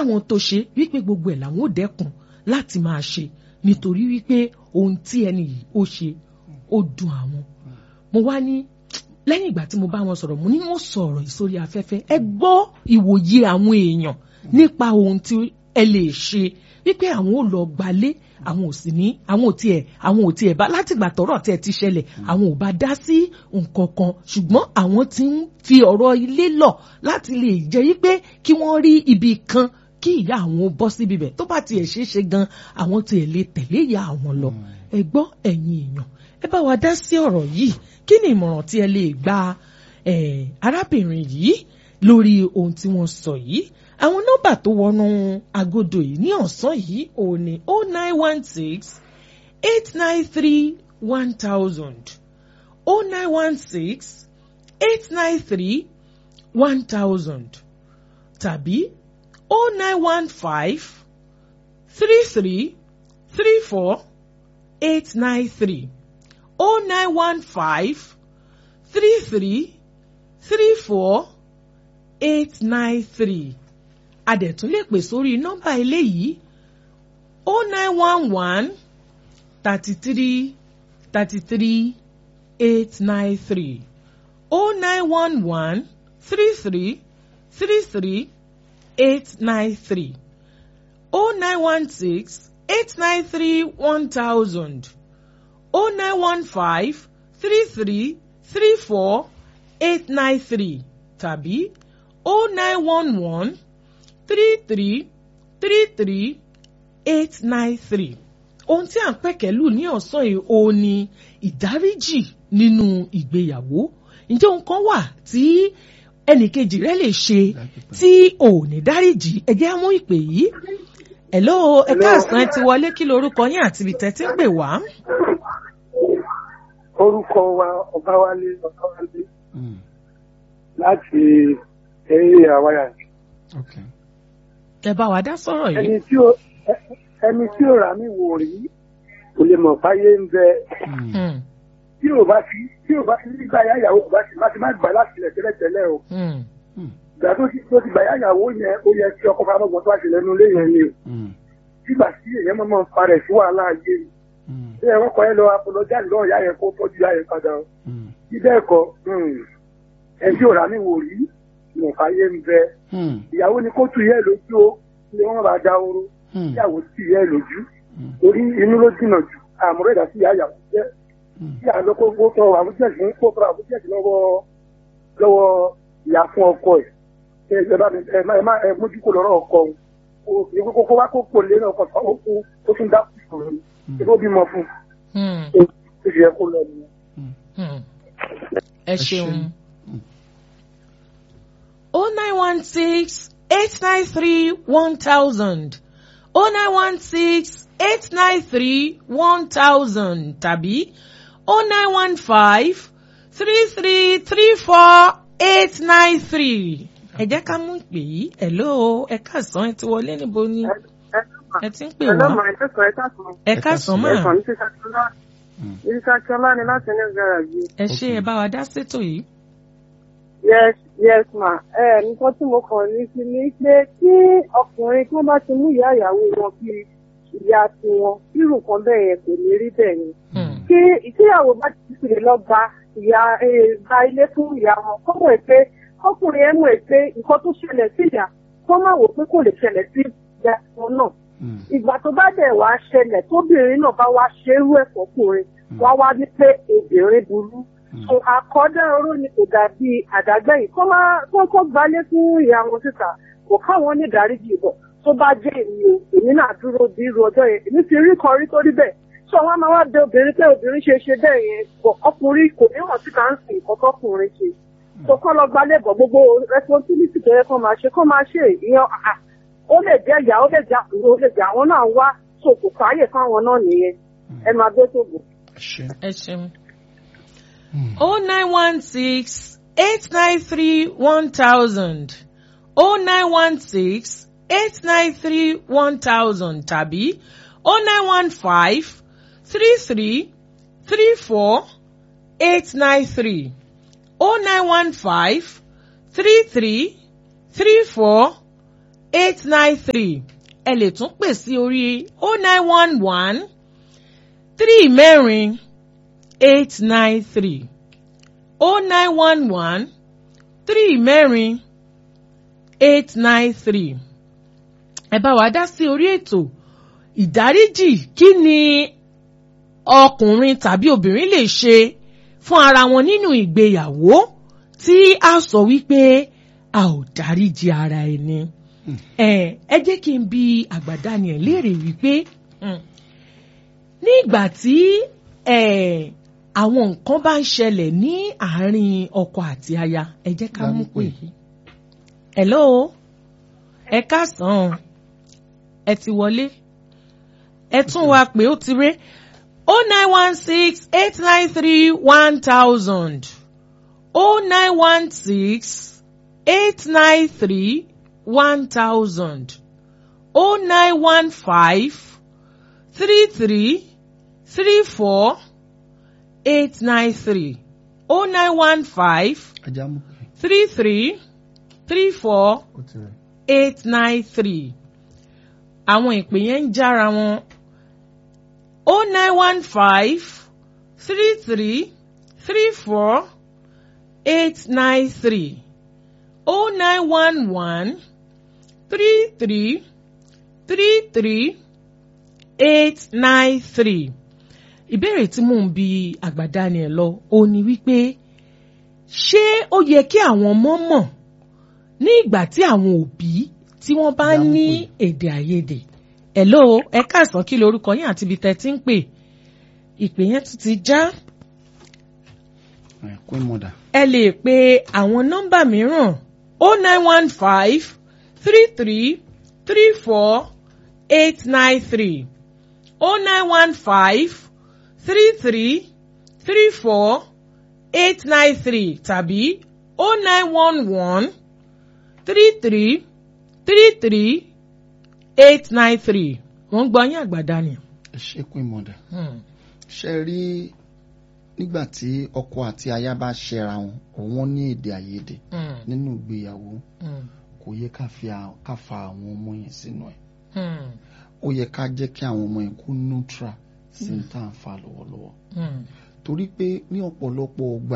sáwọn tó ṣe wípé gbogbo ẹ̀ làwọn ò dẹ́kun láti máa ṣe nítorí wípé ohun tí ẹni yìí ó ṣe ó dùn àwọn mo wá ní lẹ́yìn ìgbà tí mo bá wọn sọ̀rọ̀ mo ní wọ́n sọ̀rọ̀ ìsórí afẹ́fẹ́ ẹ gbọ́ ìwòye àwọn èèyàn nípa ohun tí ẹ lè ṣe wípé àwọn ò lọ gbalé àwọn ò sì ní àwọn ò tiẹ̀ àwọn ò tiẹ̀ bá látìgbà tọ́rọ̀ tiẹ̀ ti ṣẹlẹ̀ àwọn ò bá dá sí nǹkan kan ṣùgbọ́n àwọn ti ń fi ọ̀rọ̀ ilé lọ láti lè jẹ́ wípé kí wọ́n rí ibi kan kí ìyá àwọn bọ́ síbi bẹ̀ tó bá tiẹ̀ ṣeé ṣe gan àwọn tiẹ̀ lè tẹ̀lé ìyá àwọn lọ ẹ gbọ́ ẹ̀yin èèyàn ẹ bá wa dá sí ọ̀rọ̀ yìí kí ni ìmọ̀ràn tí ẹ lè gba arábìnrin yìí lórí ohun tí wọ́n sọ yìí àwọn nọ́mbà tó wọnú agodo yìí ní ọ̀sán yìí ò ní o nine one six eight nine three one thousand o nine one six eight nine three one thousand tàbí o nine one five three three three four eight nine three o nine one five three three three four eight nine three adẹ̀tún lè pè sórí nọ́mbà eléyìí o nine one one thirty three thirty three eight nine three o nine one one three three three three eight nine three o nine one six eight nine three one thousand o nine one five three three three four eight nine three tàbí o nine one one three three three three eight nine three. ohun tí à ń pẹ̀kẹ́lù ní ọ̀sán yìí ó ní ìdáríjì nínú ìgbéyàwó ǹjẹ́ ohun kan wà tí ẹnìkejì rẹ lè ṣe tí ò ní dáríjì ẹ jẹ́ á mú ìpè yìí hello ẹ káàsán ẹ ti wọlé kí lorúkọ yín àti ibi tẹ́ ti ń pè wá. orúkọ wa ọbáwálé ọbáwálé láti eré àwáyà ẹ bá wa dá sọ̀rọ̀ yìí. ẹni tí ó ẹni tí ó rà mí wò rí kò lè mọ̀ fáyé ń bẹ tí ò bá fi tí ò bá fi nígbà yá ìyàwó kò bá ti má ti má gbà láti ilẹ̀ tẹ́lẹ̀tẹ́lẹ̀ o ìgbà tó ti tó ti gbà yá ìyàwó yẹn ó yẹ kí ọkọ fáwọn tó wá ṣe lẹ́nu ilé yẹn ni o nígbà tí èèyàn mọ̀ ń farẹ̀ sí wàhálà ayé mi ṣé ẹ̀rọ kan yẹn lọ apolọ́jà lọ́ọ̀ yá yẹn kó tọ́jú yá yẹn padà o bíbẹ́ ẹ̀kọ́ ẹni tí ò rà mí wò rí mọ̀ fáyé ń bẹ ìyàwó ni kó tu yẹ lójú o ni wọn bá já oró ìyàwó sì yẹ lójú torí inú ló jìnnà jù àmúrò ìdá sí ìyàwó jẹ kí àlọ́ kó kó tọ àbújẹ́sì ń kó tọ àbújẹ́sì lọ́wọ́ lọ́wọ́ ìyá fún ọkọ ẹ̀ ẹ ẹ bá mi ẹ má ẹ má ẹ mójú kó lọ́rọ̀ ọkọ o kì í kókó wá kó pò lé náà kọ ó kú ó tún dá kù fún mi kí ló bímọ fún un ó sì yẹ kó lọ nìyẹn. ẹ ṣeun. o nine one six eight nine three one thousand o nine one six eight nine three one thousand tàbí o nine one five three three three four eight nine three. ẹ jẹ́ ká mú ìpè yìí hello ẹ káàsán ẹ ti wọlé níbo ni ẹ ti ń pè wá ẹ káàsán mà ìsàkíọ́lá ni láti ní gàràjì. ẹ ṣe ẹ bá wa dá sétò yìí. yes yes ma ẹ nǹkan tí mo kàn ní sí ni pé kí ọkùnrin tí wọ́n bá ti mú ìyá ìyàwó wọn bí ìyá tiwọn irú nǹkan bẹ́ẹ̀ yẹn kò ní rí bẹ́ẹ̀ ni. kí ìtìyàwó bá ti fi lè lọ gba ìyá gba ilé fún ìyá wọn kọ́ mọ̀ pé ọkùnrin ẹ̀ mọ̀ pé nǹkan tó ṣẹlẹ̀ sí ìyá kọ́ máa wò pé kò lè ṣẹlẹ̀ sí ìyá wọn náà. ìgbà tó bá dẹ̀ wá ṣẹlẹ̀ tóbìnrin náà bá wá ṣerú ẹ̀ fọkùnrin wá wá ní pé obìnrin burú so àkọ́dá oró ni kò dàbí àdágbẹ́yìn kó máa kó kó gbalé fún ìyá wọn síta kò káwọn ní ìdáríjì bọ̀ tó bá jẹ́ èmi o èmi náà dúró bí irú ọjọ́ yẹn èmi ti rí kan rí tó rí bẹ́ẹ̀ so wọn máa wá bẹ obìnrin pé obìnrin ṣe ṣe bẹ́ẹ̀ yẹn bọ̀ ọkùnrin kò ní hàn síta ń sìn nǹkan tọkùnrin ṣe so kọ́ lọ gbalé bọ̀ gbogbo responsibility tó yẹ kó máa ṣe kó máa ṣe ìyẹn ó lè jẹ́ ìyá ó lè jẹ́ àbúrò ó lè jẹ́ àwọn náà wá so kò fàáyè fáwọn náà nìyẹn ẹ máa gbé tó bò. ẹ ṣeun. o nine one six eight nine three one thousand o nine one six eight nine three one thousand tàbí o nine one five three three three four eight nine three o nine one five three three three four eight nine three ẹ lè tún pè sí orí oh nine one one three mẹ́rin eight nine three oh nine one one three mẹ́rin eight nine three ẹ bá wa dá sí orí ètò ìdáríjì kí ni ọkùnrin tàbí obìnrin lè ṣe fún ara wọn nínú ìgbéyàwó tí a sọ wípé a ò dáríjì ara ẹni. ẹ ẹ jẹ́ kí n bi àgbàdani ẹ̀ léèrè wípé ní ìgbà tí àwọn nǹkan bá ń ṣẹlẹ̀ ní àárín ọkọ àti aya ẹ jẹ́ ká mú pé hello ẹ káàsán ẹ ti wọlé ẹ tún wá pé ó ti ré o nine one six eight nine three one thousand o nine one six eight nine three one thousand o nine one five three three three four eight nine three o nine one five three three three four eight nine three àwọn ìpè yẹn ń jára wọn o nine one five three three three four eight nine three o nine one one three three three three eight nine three ìbéèrè tí mò ń bi àgbàdani ẹ̀ lọ ó ní wípé ṣé ó yẹ kí àwọn ọmọ mọ̀ ní ìgbà tí àwọn òbí tí wọ́n bá ní èdè àìyedè hello ẹ káàsán kí lorúkọ yín àti ibi tẹ́ ti ń pè ìpè yẹn tún ti já. ẹ lè pe àwọn nọ́mbà mìíràn o nine one five three three three four eight nine three o nine one five three three three four eight nine three tàbí o nine one one three three three three eight nine three wọ́n gbọ́ yín àgbàdá ni. ẹ ṣe kún ìmọ̀dà ṣe rí nígbà tí ọkọ àti aya bá ṣẹra wọn òun ní èdè àìyedè nínú ìgbéyàwó kò yẹ ká fa àwọn ọmọ yẹn sínú ẹ̀ ó yẹ ká jẹ́ kí àwọn ọmọ yẹn kó neutral sí ní tá à ń fa lọ́wọ́lọ́wọ́ torí pé ní ọ̀pọ̀lọpọ̀ ọgbà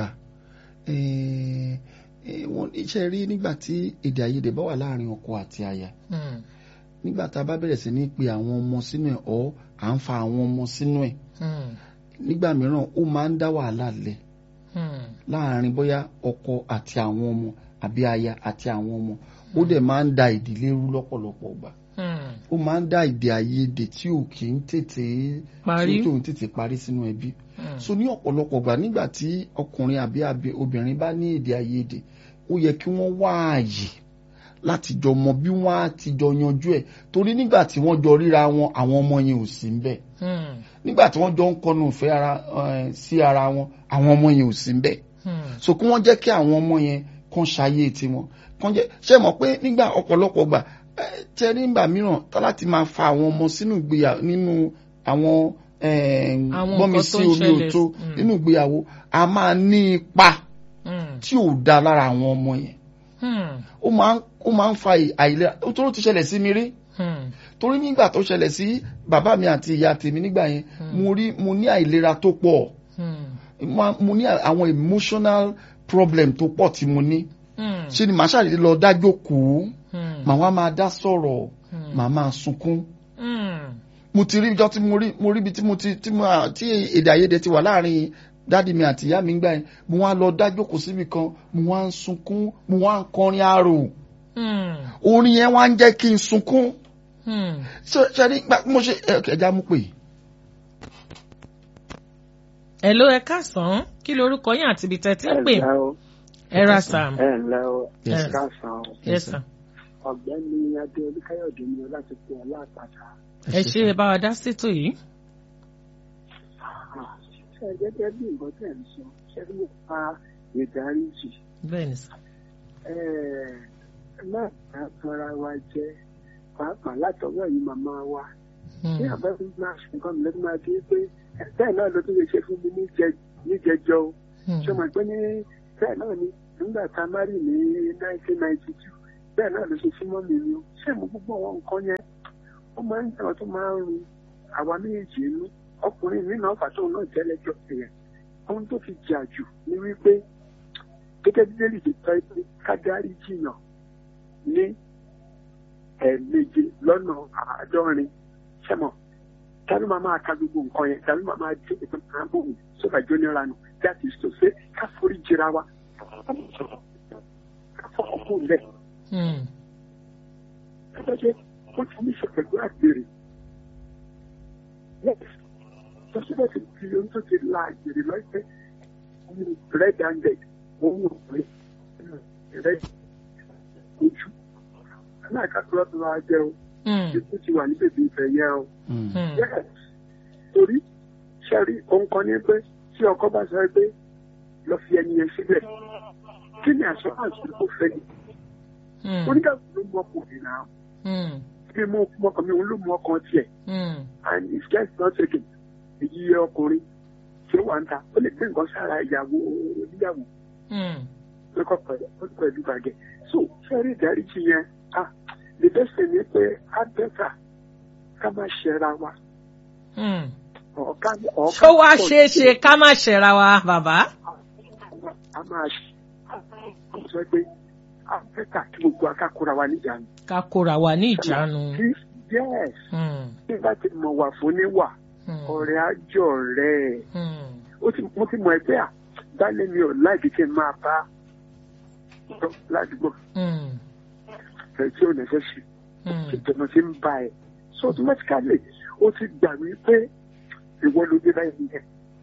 wọ́n iṣẹ́ rí nígbà tí èdè àìyedè bá wà láàrin ọkọ àti aya nígbà tá a bá bẹ̀rẹ̀ sí ní pe àwọn ọmọ sínú ẹ̀ ọ́ à ń fa àwọn ọmọ sínú ẹ̀ nígbà mìíràn ó máa ń dá wàhálà lẹ̀ láàrin bóyá ọkọ àti àwọn ọmọ àbí aya àti àwọn ọmọ ó dẹ̀ máa ń da ìdílé rú lọ́pọ̀lọpọ̀ gbà ó máa ń dá èdè àìyedè tí ò kì í tètè tí ò tètè parí sínú ẹbí so ní ọ̀pọ̀lọpọ̀ gbà nígbà tí ọkùnrin àbí obìnrin bá ní èdè àìyedè ó yẹ kí wọ́n wá ààyè láti jọ mọ bí wọ́n á ti jọ yanjú ẹ̀ torí nígbà tí wọ́n jọ ríra wọn àwọn ọmọ yẹn ò sí ń bẹ̀ nígbà tí wọ́n jọ ń kọnu ìfẹ́ ara sí ara wọn àwọn ọmọ yẹn ò sí ń bẹ̀ so kí wọ́n jẹ́ kí àwọn ọmọ yẹn kàn ṣayé tiwọn kàn jẹ́ ṣe mọ̀ pé nígbà ọ̀pọ̀lọpọ̀ gbà tẹ́ nígbà mìíràn tá láti máa fa àwọn ọmọ sínú ìgbéyàwó nínú àwọn gbọ́nmi sí omi òtó nínú ìgbéyàwó a máa ní ipa tí ò da lára àwọn ọmọ yẹn ó máa ń ó máa ń fa àìlera ó tó ti ṣẹlẹ̀ sí mi rí torí nígbà tó ṣẹlẹ̀ sí bàbá mi àti ìyá tèmi nígbà yẹn mo rí mo ní àìlera tó pọ̀ mo ní àwọn emotional problem tó pọ̀ tí mo ní ṣe ni màá ṣàdédé lọ dájókòó màá wá máa dá sọ̀rọ̀ màá máa sunkún mo ti rí ijọ́ tí mo rí mo rí ibi tí mo ti tí mo tí èdè àìyedè ti wà láàrin dáàdi mi àti ìyá mi ń gbà yẹn mo wá lọ dájókòó síbi kan mo wá ń sunkún mo wá ń kọrin arò orin yẹn wá ń jẹ́ kí n sunkún ṣe ní mo ṣe ẹja mú pè. ẹ ló ẹ káàsán kí lorúkọ yín àti ibi tẹ́tí ń pè ẹ ra sam. ẹ ǹlẹ́ o ẹ káàsán yes sir. ọ̀gbẹ́ni adé olúkáyọ̀dé ni láti pè ọ́ láàpàtà. ẹ ṣe é bá wa dá sétò yìí. ṣe gẹ́gẹ́ bí nǹkan tẹ̀ ń sọ ṣe ló pa ìdáríjì. bẹ́ẹ̀ni sà. náà ká tanra wa jẹ pàápàá látọwọ́ yìí màmá wa. ní àbẹ́bí máa ṣe nǹkan mi lọ́dún máa di pé bẹ́ẹ̀ náà ló tún lè ṣe fún mi níjẹjọ o. ṣé o mọ̀ pé ní bẹ́ẹ̀ náà ni nígbà tá a má rì ní nineteen ninety two bẹ́ẹ̀ náà ló ṣe súnmọ́ mi ni o ṣé mo gbogbo àwọn nǹkan yẹn ó máa ń jẹ́ tó máa ń ru àwa méjèèjì inú ọkùnrin mi náà fàtó náà jẹ́ lẹ́jọ́ ẹ̀yẹ ohun tó fi jà jù ni wípé gẹ́gẹ́ bí bẹ́ẹ̀lì ti tọ́ pé kájárí jìnnà ní ẹ̀ẹ̀méje lọ́nà àádọ́rin ṣẹ́mọ̀ tàbí máa máa ka gbogbo nǹkan yẹn tàbí máa máa dé ìpín kan bò mí sóbà jóni ranu that is to say ká forí jìra wa ká fọkàn kó lẹ̀. Ẹgbẹ́ ó ti ní ṣe pẹ̀lú àgbèrè. Yes, lọ́sibẹ̀ ti fi ohun tó ti la àgbèrè lọ́sẹ̀ red handed òun ò pé red ojú. Aláìkàtúrọ̀ tó máa jẹ́ o. Ikú ti wà ní bèbè ìfẹ́ yẹn o. Yes, torí ṣẹ́rí ohun kan ní pé tí ọkọ bá sọ pé lọ fi ẹni yẹn síbẹ̀ kí ni àṣọ àṣọ tó fẹ́ ni. Oníkàkùn ló mú ọkùnrin náà bí mo mọkàn mi òun ló mú ọkàn tiẹ̀ and if guest not taken èyí ọkùnrin tí ó wà ń ta ó lè gbé nǹkan sára ìyàwó oníyàwó lọ́kọ̀ pẹ̀lú bàgẹ́ so fẹ́rí ìdáríjì yẹn ah the best thing ni pé á bẹ́tà ká má ṣẹra wa. ṣó wá ṣeé ṣe ká má ṣẹra wa bàbá. a máa ṣe sọ pé a bẹ́tà kí gbogbo akákóra wa níjànú ká kóra wa ní ìjánu. yes bí bá ti mọ̀ wà fún níwà ọ̀rẹ́ àjọ rẹ̀ mo ti mọ̀ ẹgbẹ́ à dálé mi ò láìkí kí n máa bá ládùúgbò rẹ̀ tí ò nẹ́fẹ́ sí ìjọba ti ń bá ẹ̀ so automatically ó ti gbà mí pé ìwọ ló dé báyìí yẹn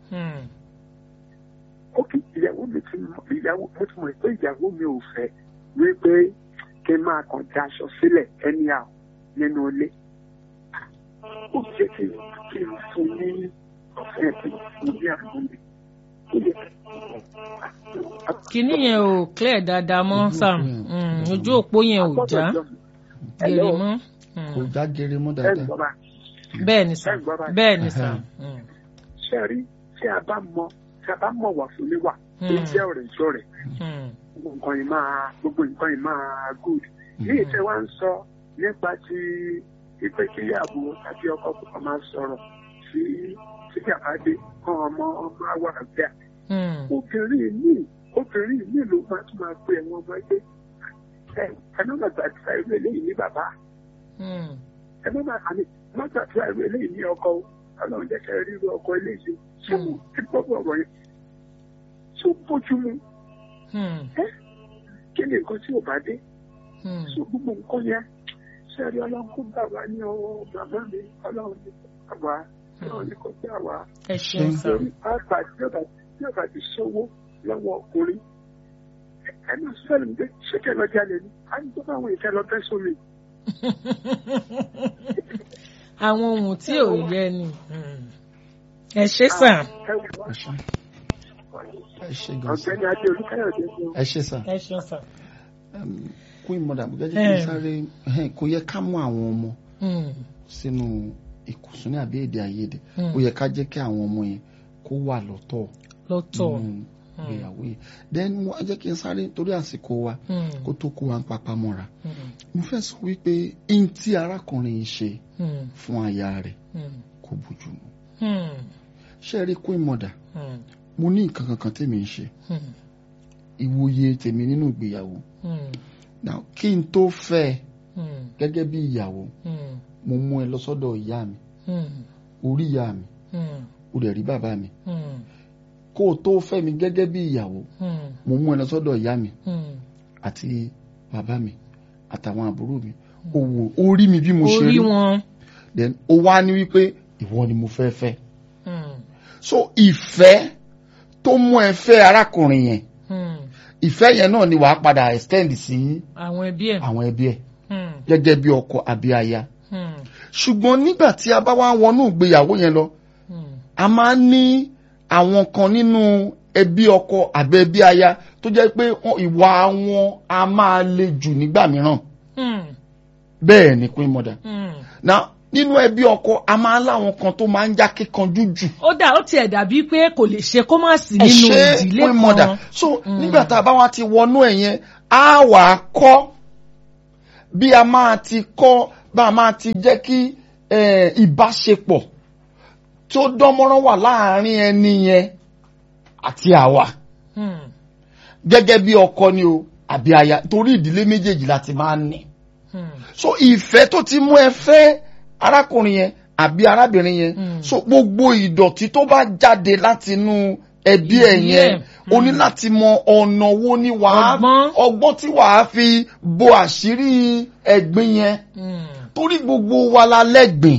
ó kì ìyàwó mi ti mọ̀ ìyàwó mo ti mọ̀ pé ìyàwó mi ò fẹ́ wípé kí n máa kàn da aṣọ sílẹ̀ ẹni à nínú ilé. ó jẹ́ kí kí n fún ní ọ̀fẹ́ kí n fún ní àwọn mi. kínní yẹn ò clear dáadáa mọ́ sam ojú òpó yẹn ò já gèrè mọ́. kò já gèrè mọ́ dáadáa. bẹ́ẹ̀ ni sam bẹ́ẹ̀ ni sam. ṣé rí tí a bá mọ tí a bá mọ̀ wà fún mi wà tó jẹ́ ọ̀rẹ́ ìṣọ̀rẹ́ gbogbo nǹkan yìí máa gbogbo nǹkan yìí máa good. ní ìtẹ́ wa ń sọ nípa ti ipe kíyàwó tàbí ọkọ púpọ̀ máa sọ̀rọ̀ sí sí àbádé kan ọmọ ọmọ àwọ̀ àgbà. obìnrin mi obìnrin mi ló máa tún máa pe ẹ̀wọ̀n ọmọ ẹgbẹ́ ẹ ẹ má má gbàdúrà irú eléyìí ní bàbá ẹ má má àmì má gbàdúrà irú eléyìí ní ọkọ ọlọ́run jẹ́ kẹ́ rí irú ọkọ eléyìí ṣé mo ti gbọ́ bọ̀ ọ̀rọ̀ yẹn tó bójú mu kí ni nǹkan tí ò bá dé so gbogbo nǹkan yẹn sẹ́rí ọlọ́run kó gbà wá ní ọwọ́ bàbá mi ọlọ́run ní kó gbà wá ọlọ́run ní kó gbà wá. ẹ ṣeun sá. lórí pàápàá tí ọba tí ọba ti sówó lọ́wọ́ ọkùnrin ẹnu sẹ́lẹ̀ ń gbé ṣékè lọ jalè ni à ń gbọ́ àwọn ìfẹ́ lọ bẹ́ sómi. àwọn ohun tí ò yẹ ni ẹ ṣe sá. ọ̀gbẹ́ni adé olúkáyọ̀dé ni. ẹ ṣe sá. ẹ ṣe sá queen mother mo jẹ́jẹ́ kí n sáré kò yẹ ká mú àwọn ọmọ sínú ìkùnsínú àbí èdè àìyedè ó yẹ ká jẹ́ kí àwọn ọmọ yẹn kó wà lọ́tọ̀ lọ́tọ̀ ìgbéyàwó yẹn then mo jẹ́ kí n sáré torí àsìkò wa kó tó kó wa ń papá mọ́ra mo fẹ́ sọ wípé in tí arákùnrin yìí ṣe fún aya rẹ̀ kò bójú mu ṣe rí queen mother mo ní nǹkan kankan tèmi ń ṣe ìwòye tèmi nínú ìgbéyàwó now kí n tó fẹ́ gẹ́gẹ́ bí ìyàwó mo mú ẹ lọ sọ́dọ̀ ìyá mi orí ìyá mi o dẹ̀ rí bàbá mi kó o tó fẹ́ mi gẹ́gẹ́ bí ìyàwó mo mú ẹ lọ sọ́dọ̀ ìyá mi àti bàbá mi àtàwọn àbúrò mi o wò ó rí mi bí mo ṣe rí then o wá ní wípé ìwọ ni mo fẹ́ fẹ́ so ìfẹ́ tó mú ẹ fẹ́ arákùnrin yẹn ìfẹ́ yẹn náà ni wàá padà extend sí àwọn ẹbí ẹ̀ àwọn ẹbí ẹ̀ gẹ́gẹ́ bí ọkọ àbí aya ṣùgbọ́n nígbà tí a bá wá wọnú ìgbéyàwó yẹn lọ a máa ń ní àwọn kan nínú ẹbí ọkọ àbí ẹbí aya tó jẹ́ pé ìwà wọn a máa le jù nígbà mìíràn bẹ́ẹ̀ ni queen mother now nínú ẹbí ọkọ a máa láwọn kan tó máa ń já kíkanjú jù. ó dà ó tiẹ̀ dàbí pé kò lè ṣe kó má sí nínú ìdílé kan. mother so nígbà tá a bá wá ti wọnú ẹ̀ yẹn á wà á kọ́ bí a máa ti kọ́ bá a máa ti jẹ́ kí ìbáṣepọ̀ tó dánmọ́rán wà láàárín ẹni yẹn àti àwa gẹ́gẹ́ bí ọkọ ni o àbí aya torí ìdílé méjèèjì láti máa ní. so ìfẹ́ tó ti mú ẹ fẹ́ arákùnrin yẹn àbí arábìnrin yẹn so gbogbo ìdọ̀tí tó bá jáde láti inú ẹbí ẹ yẹn o ní láti mọ ọ̀nà wo ni wàá ọgbọ́n tí wàá fi bo àṣírí ẹ̀gbin yẹn torí gbogbo wa la lẹ́gbìn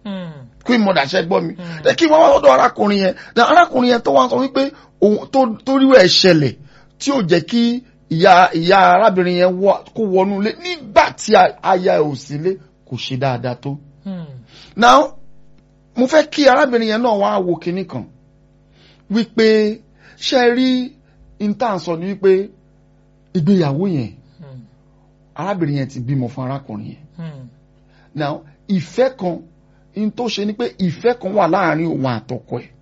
kí mo dàṣẹ gbọ́ mi ẹ kí wọ́n wá lọ́dọ̀ arákùnrin yẹn arákùnrin yẹn tó wá sọ wípé tó rí ẹ̀ ṣẹlẹ̀ tí ò jẹ́ kí ìyá ìyá arábìnrin yẹn kó wọnú ilé nígbà tí aya ẹ̀ ò sí ilé kò ṣe dáadáa tó. now mo fẹ́ kí arábìnrin yẹn náà wá wo kinní kan wípé ṣe rí intanṣọ ni wípé ìgbéyàwó yẹn arábìnrin yẹn ti bímọ fún arákùnrin yẹn now ìfẹ́ kan in tó ṣe ni pé ìfẹ́ kan wà láàrin òun àtọkọ ẹ̀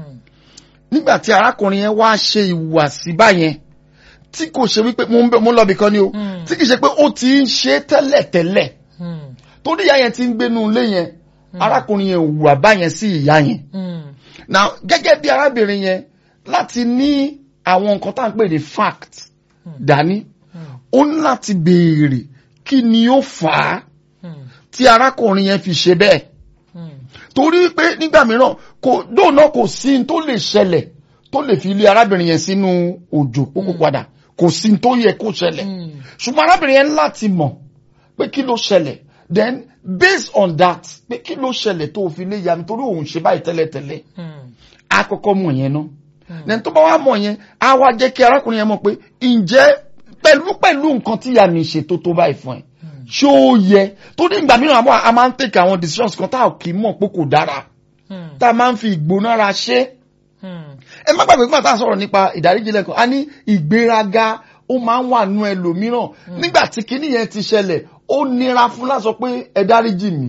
nígbà tí arákùnrin yẹn wá ṣe ìhùwàsí báyẹn tí kò ṣe wípé mo ń lọ bìkan ni o tí kì í ṣe pé ó ti ń ṣe tẹ́lẹ̀tẹ́lẹ̀ torí ìyá yẹn ti ń gbénu ilé yẹn arákùnrin yẹn hùwà báyẹn sí ìyá yẹn now gẹ́gẹ́ bí arábìnrin yẹn láti ní àwọn nǹkan tá à ń pè ní fact dání ó ní láti béèrè kí ni ó fà á tí arákùnrin yẹn fi ṣe bẹ́ẹ̀ torí pé nígbà mìíràn kò dóònà kò sí tó lè ṣẹlẹ̀ tó lè fi ilé arábìnrin yẹn sínú òjò kókó padà kò sí tó yẹ kó ṣẹlẹ̀ ṣùgbọ́n arábìnrin yẹn láti mọ̀ pé kí ló ṣẹlẹ̀ then based on that pé kí ló ṣẹlẹ̀ tó fi lé ya mi torí òun ṣe báyìí tẹ́lẹ̀tẹ́lẹ̀ á kọ́kọ́ mọ̀ yẹn náà then tó bá wá mọ̀ yẹn á wá jẹ́ kí arákùnrin yẹn mọ̀ pé ǹjẹ́ pẹ̀lú pẹ̀lú nǹkan tí ìyá mi ṣe tó tó báyìí fún ẹ ṣé ó yẹ tó ní ìgbà mìíràn a máa ń take àwọn decisions kan tá a kì í mọ̀ pé kò dára tá a máa ń fi ìgbónára ṣe. ẹ má gbàgbé pé àtàwọn sọ̀rọ̀ nípa ìdáríjì lẹ́kọ̀ọ́ a ní ìgbéraga ó máa ń wà nú ẹlòmíràn nígbà tí kinní yẹn ti ṣẹlẹ̀ ó nira fún láti sọ pé ẹ dáríjì mi.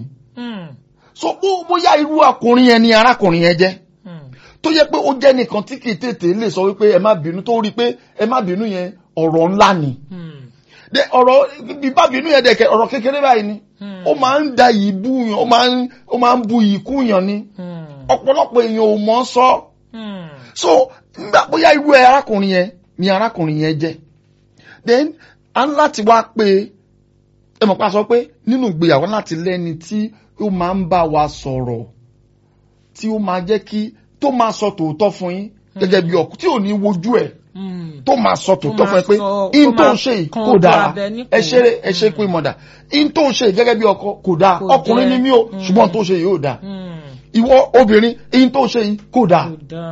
so bóyá irú ọkùnrin yẹn ni arákùnrin yẹn jẹ́ tó yẹ pé ó jẹ́ nìkan tí kì í tètè lè sọ wípé ẹ má bínú tó rí pé ẹ má bínú yẹn ọ̀rọ̀ ńlá ni de ọ̀rọ̀ bíbá bínú yẹn dẹ̀kẹ́ ọ̀rọ̀ kékeré báyìí ni ó máa ń da yìí bú yàn ó máa ń ó máa ń bu yìí kú yàn ni ọ̀pọ̀lọpọ̀ èèyàn ò mọ̀ sọ so nígbà bóyá irú ẹ arákùnrin yẹn ni arákùnrin yẹn jẹ́ then a ń láti wá pé ẹ mọ̀ pa sọ pé nínú ìgbéyàwó láti lẹ́ni tí ó máa ń bá wa sọ̀rọ̀ tí ó máa jẹ́ kí tó máa sọ tòótọ́ fún yín gẹ́gẹ́ bí ọkùnrin tí ò ní wojú ẹ̀ tó máa sọ tòótọ́ fún ẹ pé in tó ń ṣe yìí kò dáa ẹ ṣe ẹ ṣe pé mọ̀dà in tó ń ṣe yìí gẹ́gẹ́ bí ọkọ kò dáa ọkùnrin ni mí o ṣùgbọ́n tó ń ṣe yìí ò dáa ìwọ obìnrin in tó ń ṣe yìí kò dáa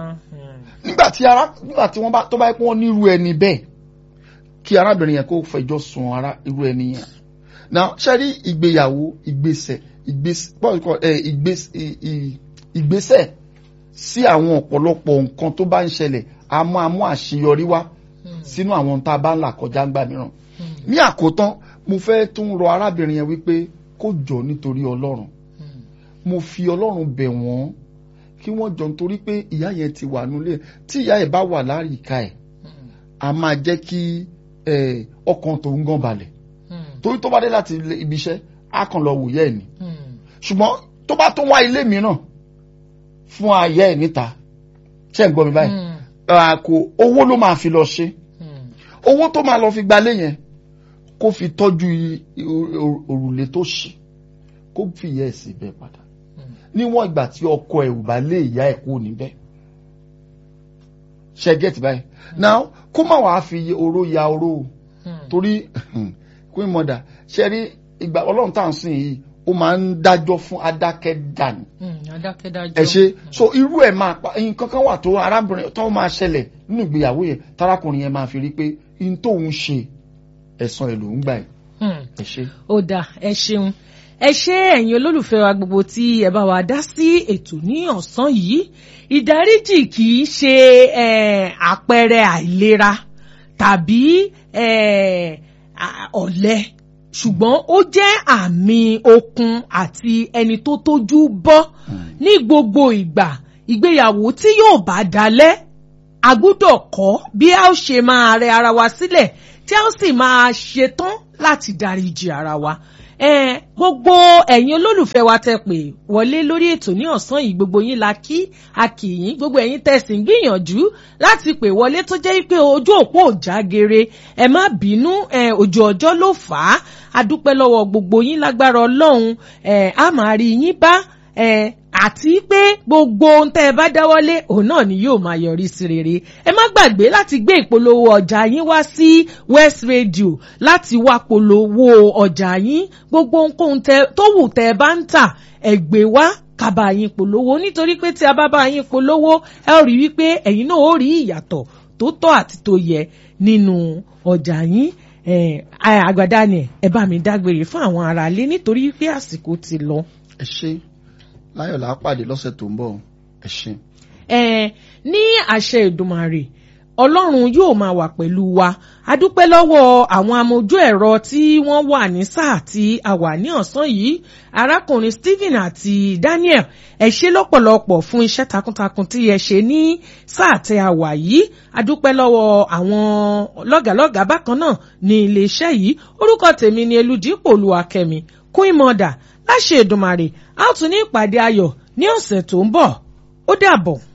nígbà tí ara nígbà tí wọ́n bá tó bá yẹ kó wọ́n nírú ẹni bẹ́ẹ̀ kí arábìnrin yẹn kó fẹjọ́ sùn ara irú ẹni yẹn now ṣe rí ìgbéyàwó ìgbésẹ̀ ìgbésẹ̀ sí àwọn ọ̀pọ̀lọpọ̀ nǹkan tó bá ń ṣẹlẹ̀ a máa mú àṣeyọrí wá sínú àwọn tá a bá ń là kọjá ńgbà mìíràn ní àkótán mo fẹ́ tún rọ arábìnrin yẹn wípé kó jọ nítorí ọlọ́run mo fi ọlọ́run bẹ̀ wọ́n kí wọ́n jọ nítorí pé ìyá yẹn ti wà nílé tí ìyá yẹn bá wà láyìíká ẹ̀ a máa jẹ́ kí ọkàn tó ń gàn balẹ̀ torí tó bá dé láti ibi iṣẹ́ á kàn lọ wòye ẹ̀ ni ṣùgbọ́n tó bá tún wá ilé mìíràn fún ayé ẹ̀ níta ṣé ń gbọ́ mi báyìí kò owó ló máa fi lọ ṣe owó tó máa lọ fi gbalé yẹn kó fi tọ́jú òrùlé tó ṣe kó fi yẹ ẹ̀sìn bẹ́ẹ̀ padà níwọ̀n ìgbà tí ọkọ ẹ̀ ò bá lé ìyá ẹ̀ kú níbẹ̀ ṣe get báyìí now kó má wàá fi oró ya oró torí queen mother ṣe rí ìgbà ọlọ́run tá à ń sìn yìí ó máa ń dájọ́ fún adákẹ́dá ni. adákẹ́dájọ́. ẹ ṣe so irú ẹ̀ máa pa nǹkan kan wà tó arábìnrin tó máa ṣẹlẹ̀ nínú ìgbéyàwó yẹn tarakùnrin yẹn máa fi rí pé n tóun ṣe ẹ̀san ẹ̀ lòún gbà ẹ̀. ẹ ṣe. ó dà ẹ ṣeun ẹ ṣé ẹ̀yin olólùfẹ́ wa gbogbo tí ẹ bá wa dá sí ètò ní ọ̀sán yìí ìdáríjì kì í ṣe àpẹẹrẹ àìlera tàbí ọ̀lẹ ṣùgbọ́n ó jẹ́ àmì okun àti ẹni tó tójú bọ́ ní gbogbo ìgbà ìgbéyàwó tí yóò bá dalẹ̀ a gbúdọ̀ kọ́ bí a ó ṣe máa rẹ ara wa sílẹ̀ tí a ó sì máa ṣetán láti dáríjì ara wa Eh, gbogbo ẹ̀yin olólùfẹ́ wa tẹ pé wọlé lórí ètò ní ọ̀sán yìí gbogbo yín la kí a kì yín gbogbo ẹ̀yin tẹ̀sí ń gbìyànjú láti pè wọlé tó jẹ́ pé ojú òpó ò jágere ẹ má bínú ojú ọjọ́ ló fà á a dúpẹ́ lọ́wọ́ gbogbo yín lágbára ọlọ́run a máa rí yín bá àti pé gbogbo ohun tẹ́ ẹ bá dáwọ́lé òun náà ni yóò máa yọrí sí rere ẹ má gbàgbé láti gbé ìpolówó ọjà yín wá sí West Radio láti wá polówó ọjà yín gbogbo ohunkóhun tó wù tẹ́ ẹ bá ń tà ẹ gbé wá kábà yín polówó nítorí pé tí a bá bá yín polówó ẹ ó rí wípé ẹ̀yin náà ó rí ìyàtọ̀ tó tọ́ àti tó yẹ nínú ọjà yín àgbàdá ni ẹ bá mi dágbére fún àwọn aráalé nítorí pé àsìkò ti lọ. ẹ ṣe láyọ̀ là á pàdé lọ́sẹ̀ tó ń bọ̀ ẹ ṣé. ẹ ní àṣẹ Èdùmàrè Ọlọ́run yóò máa wà pẹ̀lú wa a dúpẹ́ lọ́wọ́ àwọn amójú ẹ̀rọ tí wọ́n wà ní sáà tí a wà ní ọ̀sán yìí arákùnrin Stephen àti Daniel ẹ ṣé lọ́pọ̀lọpọ̀ fún iṣẹ́ takuntakun tí ẹ ṣe ní sáà tí a wà yìí a dúpẹ́ lọ́wọ́ àwọn lọ́gàlọ́gà bákan náà ní iléeṣẹ́ yìí orúkọ tèmi ni Elúdípò Olúwakẹ́mi Queen Mother láṣẹ Èdùmàrè a ó tún ní ìpàdé ayọ̀ ní ọ̀sẹ̀ tó ń bọ̀ ó dàbọ̀.